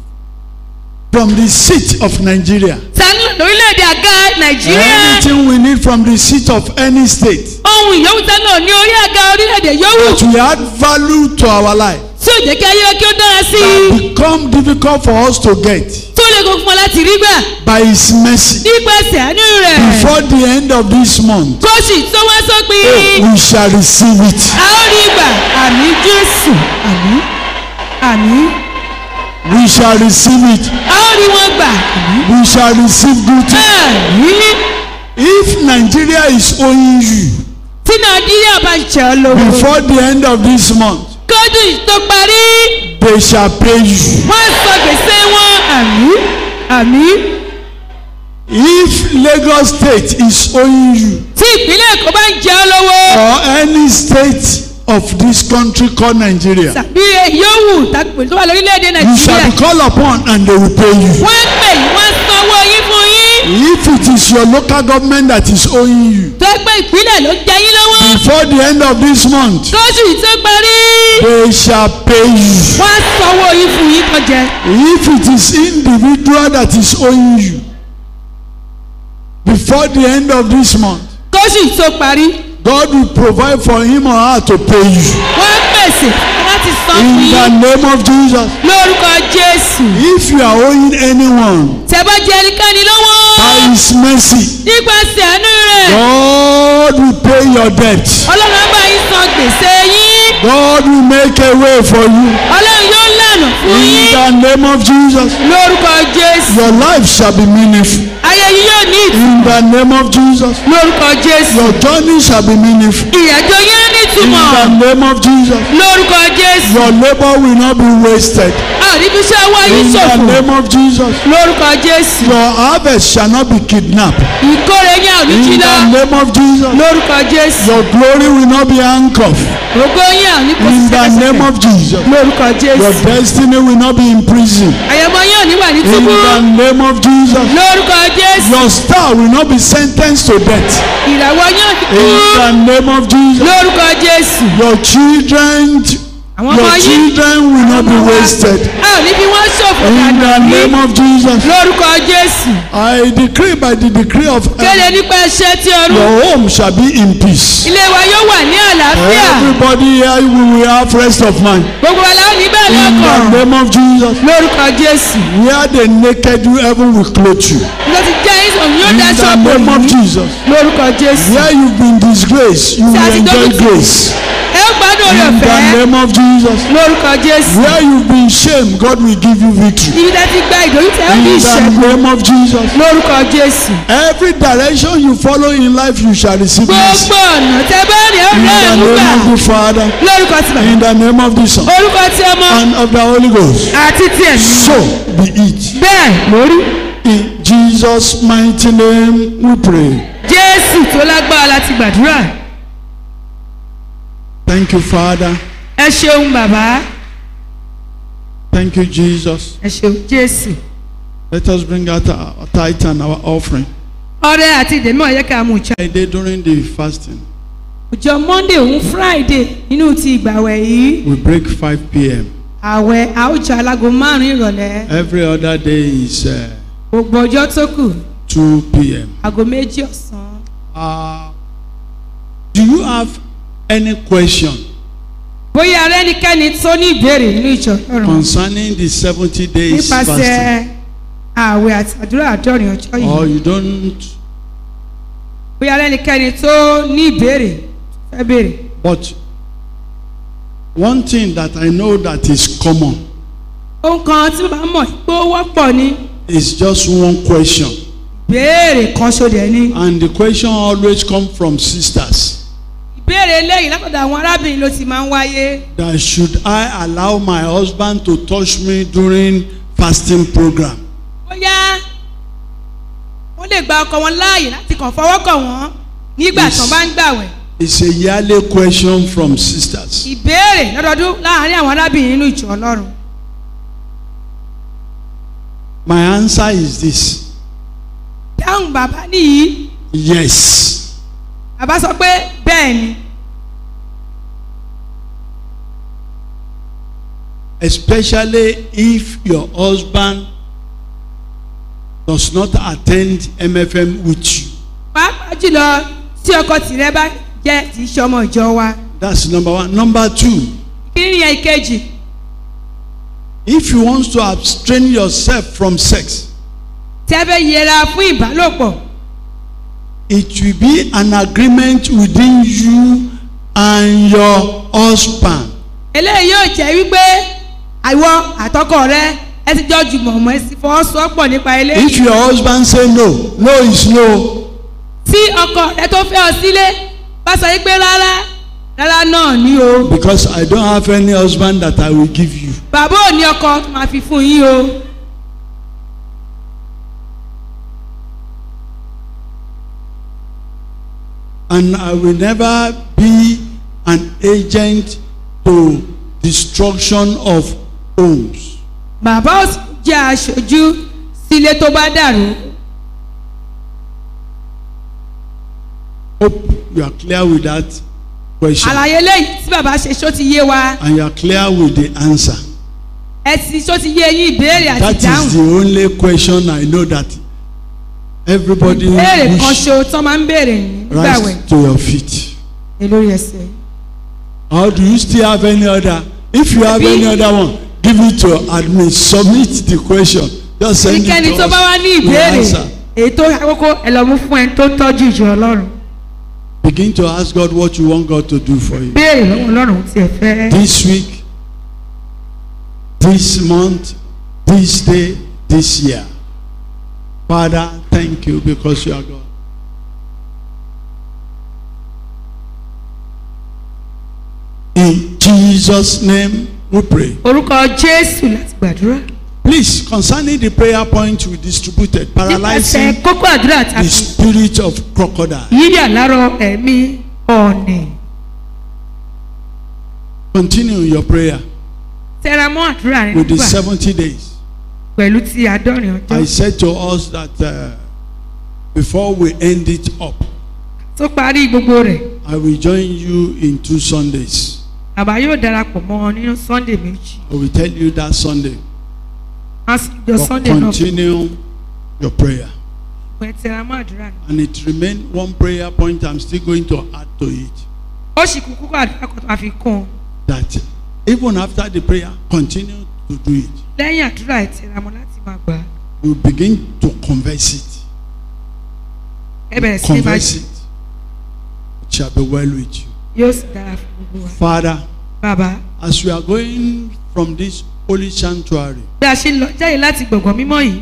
from the seat of Nigeria, sanu lórílẹ̀‐èdè àga nàìjíríà anything we need from the seat of any state ohun ìyówù sanu ní orí àga orílẹ̀‐èdè yòówù that will add value to our life tí ò jẹ́ kí ayé wa kí ó dára sí that i become difficult for us to get tó lè kó fún wa láti rí gbà by His mercy nípasẹ̀ àánú rẹ̀ before the end of this month. kóṣì tó wá sópin We shall receive it. a ó rí gbà àmì jésù àmì àmì We shall receive it. a ó rí wọn gbà àmì. We shall receive good things. Àmì. If Nigeria is owing you tí nàìjíríà bá jẹ́ ọ lówó before the end of this month, kọ́dún tó parí they shall pay you. wọ́n sọ gbèsè wọn àmì àmì If Lagos State is owing you tí ìpínlẹ̀ èkó bá ń jẹ́ ọ lówó or any state of this country called Nigeria, tàbí yòówù tàbí tó wà lórílẹ̀‐èdè you nàìjíríà shall be called upon and they will pay you. wọ́n pè yín wọ́n sanwó yín fún yín If it is your local government that is owing you, tó pé ìpínlẹ̀ ló jẹ yín lọ́wọ́ before the end of this month, kóṣù yìí tó parí they shall pay you. wọ́n á sanwó yín fún yín tó jẹ. If it is individual that is owing you, before the end of this month, kóṣù yìí tó parí God will provide for him or her to pay you. wọ́n á pèsè láti san fún In the yín name of Jesus. lórúkọ jésù. If you are owing anyone tẹ́ bá jẹ ẹnikẹ́ni lọ́wọ́ by his mercy, nípasẹ̀ àánú rẹ̀ God will pay your debt. ọlọ́run á bá yín san gbèsè yín God will make a way for you. ọlọ́run yóò lànà fún In yín the name of Jesus. lórúkọ jésù. Your life shall be meaningful. ayé yín yóò ní ìtù In the name of Jesus. lórúkọ jésù. Your journey shall be meaningful. ìrìnàjò yín á ní In ìtumọ̀ the name of Jesus. lórúkọ jésù. Your labor will not be wasted. a ò ní fi ṣe owó yín In the ṣòfò name of Jesus. lórúkọ jésù. Your harvest shall not be kidnapped. ìkórè yín à ní jí In lọ the name of Jesus. lórúkọ jésù. Your glory will not be handcuffed. ògo yín à ní kò In sí the name sẹ́kẹsẹ̀kẹ̀ of Jesus. lórúkọ Your jésù. destiny will not be in prison. àyẹ̀mọ́ yín ò ní wà ní In túbú the name of Jesus. lórúkọ jésù. Your star will not be sentenced to death. ìràwọ̀ yín ò ní kú In the name of Jesus. lórúkọ jésù. Your children, àwọn ọmọ your yín children will not be wasted. a ò ní fi wọ́n ṣòfò In the dànù name rí of Jesus. lórúkọ jésù. I decree by the decree of kéde nípa iṣẹ́ tí ọrùn your home shall be in peace. ilé wa yóò wà ní àlàáfíà Everybody here we will have rest of mind. gbogbo wa la ó ní bẹ́ẹ̀ In the lọ́kàn name of Jesus. lórúkọ jésù. Where the naked you heaven will clothe you. ló ti jẹ́ ìsọ̀rọ̀ yóò In daṣọ the bò name of yín Jesus. lórúkọ jésù. Where you've been disgraced, you will enjoy grace. ẹ ó gbádùn orí In the ọ̀fẹ́ name of Jesus. lórúkọ jésù. Where you've been shamed, God will give you victory. ibi tẹ́ ti gba ìdójútì ẹ ó ní In the ìṣẹ́gun name of Jesus. lórúkọ jésù. Every direction you follow in life, you shall receive mercy. gbogbo ọ̀nà tẹ bá rìn ó In rẹ̀ the ẹ̀mú gbà name of the Father, lórúkọ ti bàbá in the name of the Son, orúkọ ti ọmọ and of the Holy Ghost. àti ti ẹ̀mí. So be it. bẹ́ẹ̀ lórí In Jesus' mighty name we pray. jésù tó lágbára láti gbàdúrà. Thank you, Father. ẹ ṣeun bàbá Thank you, Jesus. ẹ ṣeun jésù. Let us bring out our tithe and our offering. ọrẹ àti ìdèmọ̀ yẹ ká mú ìjà. Friday during the fasting, ọjọ́ monday òun friday nínú ti ìgbàwẹ̀ yìí we break 5 p.m. àwẹ̀ àwùjọ alágo márùn-ún ìrọ̀lẹ́ Every other day is uh, gbogbo ọjọ́ tó kù 2 p.m. aago méjì ọ̀sán. Uh, do you have any question bóyá ara ẹnikẹ́ni tó ní ìbéèrè nínú ìjọ ọ̀run concerning the 70 days fasting? nípasẹ̀ àwẹ̀ àti àdúrà àdọ́rin ọjọ́ Or yìí you don't, bóyá ara ẹnikẹ́ni tó ní ìbéèrè tó fẹ́ béèrè. but one thing that I know that is common ohun kan tí bàbá mọ̀ pé ó wọ́pọ̀ ni is just one question. ìbéèrè kan ṣoṣo ni. And the question always come from sisters. ìbéèrè eléyìí látọ̀dọ̀ àwọn arábìnrin ló ti máa ń wáyé. That should I allow my husband to touch me during fasting program? bóyá wọ́n lè gba ọkọ wọn láàyè láti kàn fọwọ́ kàn wọ́n nígbà Yes. tán bá ń gbàwẹ̀. It's a yearly question from sisters. ìbéèrè lọ́dọọdún láàárín àwọn arábìnrin nínú ìjọ ọlọ́run. My answer is this. dáhùn bàbá nìyí Yes. bàbá sọ pé bẹ́ẹ̀ ni Especially if your husband does not attend MFM with you. pàápàá jùlọ tí ọkọ tìrẹ bá jẹ́ tí í ṣe ọmọ ìjọ wa. That's number one. Number two, kíni yẹn ìkejì if you want to abstain yourself from sex, tẹ́ fẹ́ yẹra fún ìbálòpọ̀ it will be an agreement within you and your husband. eléyìí yóò jẹ́ wípé àìwọ àtọkọ rẹ ẹ ti jọ jùmọ̀ mọ́ ẹ sì fọwọ́sowọ́pọ̀ nípa If eléyìí. your husband say no, no is no. tí ọkọ rẹ tó fẹ́ ọ sílé bá sọ wípé rárá rárá náà ni o. Because I don't have any husband that I will give you. bàbá ò ní ọkọ tó máa fi fún yín o. And I will never be an agent to destruction of homes. bàbá ò sì jẹ́ aṣojú sílé tó bá dàrú. Hope you are clear with that question àlàyé léyìí tí bàbá ṣe ṣó ti yé wa and you are clear with the answer. ẹ ti ṣó ti yé yín ìbéèrè àti That is ìdáhùn the only question I know that everybody ìbéèrè kan wish ṣo tán máa ń béèrè nígbà wẹ̀ rise to your feet. ní lórí ẹsẹ̀ Or do you still have any other? If you have any other one, give it to admin. Submit the question. Just send it ẹnikẹ́ni to tó us. bá wá ní We'll ìbéèrè answer. èyí tó àkókò ẹ lọ mú fún ẹni tó tọ́jú ìjọ ọlọ́run Begin to ask God what you want God to do for you. béèrè lọ́wọ́ ọlọ́run tí ẹ fẹ́ This week, this month, this day, this year. Father, thank you because you are God. In Jesus' name we pray. orúkọ jésù láti gbàdúrà Please, concerning the prayer point we distributed, nípasẹ̀ paralyzing kókó àdúrà the tàbí spirit of crocodile. yíyà lárọ ẹ̀mí ọ̀nì Continue your prayer tẹra mọ́ àdúrà rẹ with the nígbà 70 days. pẹ̀lú ti àádọ́rin I ọjọ́ said to us that uh, before we end it up, tó parí gbogbo rẹ̀ I will join you in two Sundays. bàbá yóò darapọ̀ mọ́ ọ nínú sunday méjì I will tell you that Sunday. wọ́n sì jọ But sunday náà continue your prayer. fún ẹ tẹra mọ́ àdúrà náà And it remains one prayer point I'm still going to add to it. ó sì kú kókó àdúrà kan tó máa fi kún un That even after the prayer, continue to do it. lẹ́yìn àdúrà ẹ tẹra mọ́ láti máa gbà á. We begin to converse it. ẹ bẹ̀rẹ̀ sí ní máa Converse it. It shall be well with you. yóò sì dára fún gbogbo wa. Father, bàbá as we are going from this holy sanctuary, bí a ṣe ń lọ jáde láti gbọ̀ngàn mímọ́ yìí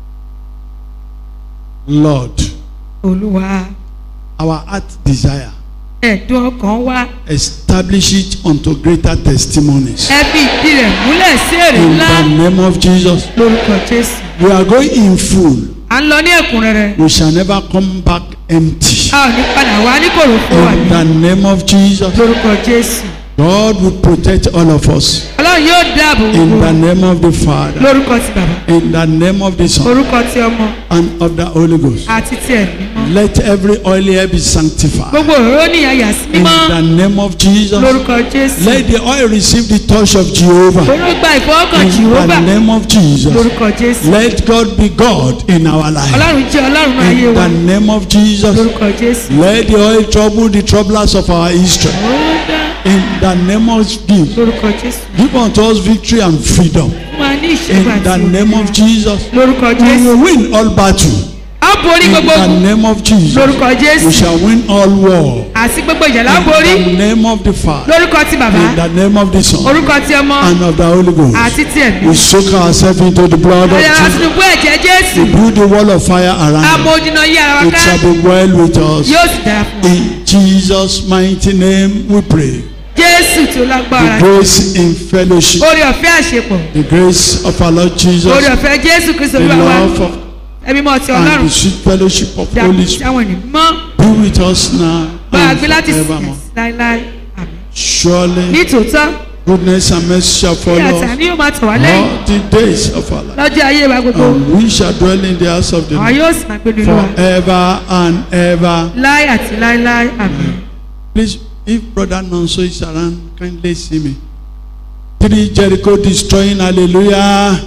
Lord, olúwa our heart desire, ẹ̀dùn ọkàn wa establish it unto greater testimonies. ẹ fi ìdí rẹ̀ múlẹ̀ sí èrè In ńlá the name of Jesus, lórúkọ jésù we are going in full. à ń lọ ní ẹ̀kúnrẹ́rẹ́ We shall never come back empty. a ò ní padà wá ní kòròfo wà In ní the name of Jesus, lórúkọ jésù God will protect all of us. ọlọ́run yóò dáàbò In gbogbo the wa name of the Father, lórúkọ ti bàbá in the name of the Son, orúkọ ti ọmọ and of the Holy Ghost. àti ti ẹ̀mí mọ́ Let every oil here be sanctified. gbogbo òróró ní àyà sí In mímọ́ the name of Jesus, lórúkọ jésù let the oil receive the touch of Jehovah. òróró gba ìfọwọ́kàn In jìhóbà the name of Jesus, lórúkọ jésù let God be God in our life. ọlọ́run jẹ́ ọlọ́run ayé In wa the name of Jesus, lórúkọ jésù let the oil trouble the troublers of our history. ó dá In the name of Jesus, lórúkọ jésù give unto us victory and freedom. fún wa ní In ìṣẹ́gun the àti name of òmìnira. Jesus, lórúkọ we jésù will win all battle. a borí In gbogbo the ogun name of Jesus, lórúkọ we jésù shall win all war. àti gbogbo ìjà la borí In the name of the Father, lórúkọ ti bàbá in the name of the Son, orúkọ ti ọmọ and of the Holy Ghost. àti ti ẹ̀mí We soak ourselves into the blood of ayọ̀ Jesus. àti nùgbọ́ ẹ̀jẹ̀ jésù We build a wall of fire around àmọ́ us. ojúná yí ara wa It ká shall be well with us. yóò sì dára fún wa In Jesus' mighty name we pray. jésù tí ó lágbára The grace in fellowship, orí ọ̀fẹ́ àṣepọ̀ the grace of our Lord Jesus, orí ọ̀fẹ́ jésù kristu the olúwa wa love of ẹbí mọ́ ti and ọlọ́run the sweet fellowship of dàbí Holy tí Spirit àwọn ènìyàn mọ́ be with us now bá a and gbé láti sìn forevermore. láéláé àmín Surely nítòótọ́ goodness and mercy shall bí follow us àtàní yóò máa tọ̀ wá lẹ́yìn all the days of our life. lọ́jọ́ ayé wa gbogbo And we shall dwell in the house of the àwọn Lord yóò sì máa gbé nínú wa forever and ever. láé àti láéláé àmín. Please, if Brother Nonso is around, kindly see me. Three Jericho destroying, hallelujah.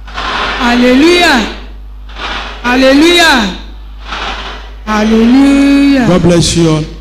hallelujah hallelujah hallelujah. God bless you all.